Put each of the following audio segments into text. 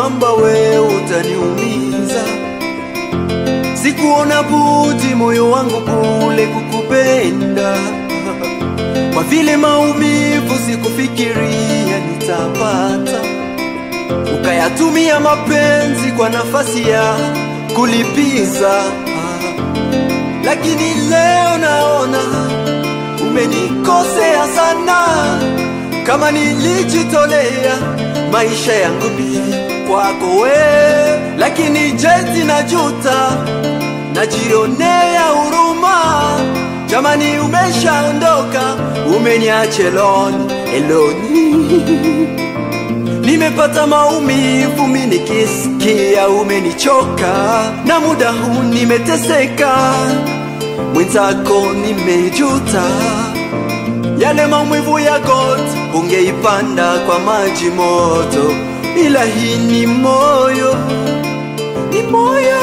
kwamba we utaniumiza. Sikuona budi moyo wangu kule kukupenda, kwa vile maumivu sikufikiria nitapata, ukayatumia mapenzi kwa nafasi ya kulipiza. Lakini leo naona umenikosea sana, kama nilijitolea maisha yangu mbili kwako we, lakini jeti najuta, najionea huruma. Jamani, umeshaondoka, umeniache loni eloni. Nimepata maumivu mi nikisikia umenichoka, na muda huu nimeteseka, mwenzako nimejuta. Yale maumivu ya goti ungeipanda kwa maji moto, ila hii ni moyo, ni moyo.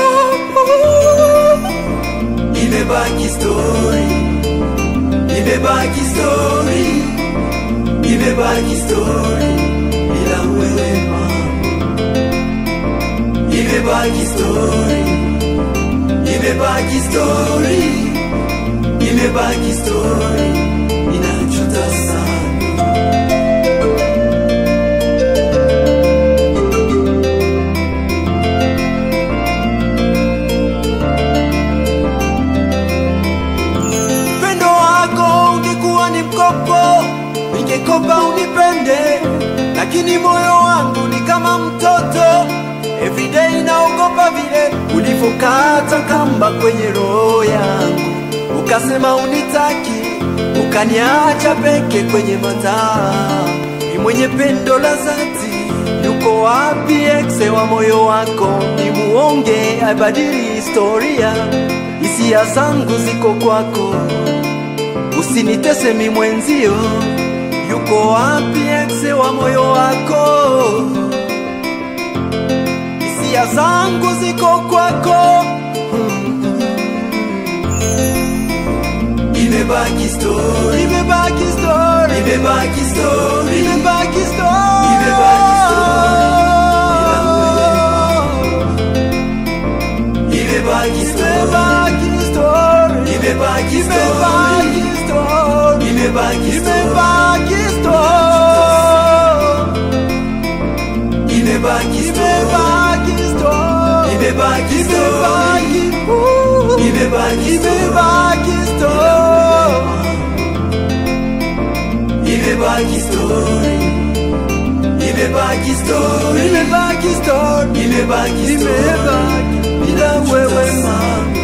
Imebaki story, imebaki story, imebaki story bila wewe mama, imebaki story, imebaki story, imebaki story, inajuta sana. Upendo wako ungekuwa ni mkopo, ningekopa unipende, lakini moyo wangu ni kama mtoto. Everyday naogopa vile ulivyokata kamba kwenye roho yangu, ukasema unitaki, ukaniacha peke kwenye mataa. Ni mwenye pendo la dhati, yuko wapi exe wa moyo wako? Ni muonge abadili historia, hisia zangu ziko kwako usinitese mi mwenzio, yuko wapi exe wa moyo wako? Hisia zangu ziko kwako, imebaki story, imebaki story, imebaki story, imebaki story, imebaki story, imebaki story, imebaki story, imebaki story, imebaki story, imebaki story, imebaki imebaki story, imebaki story, imebaki story, imebaki story, imebaki bila wewe mama.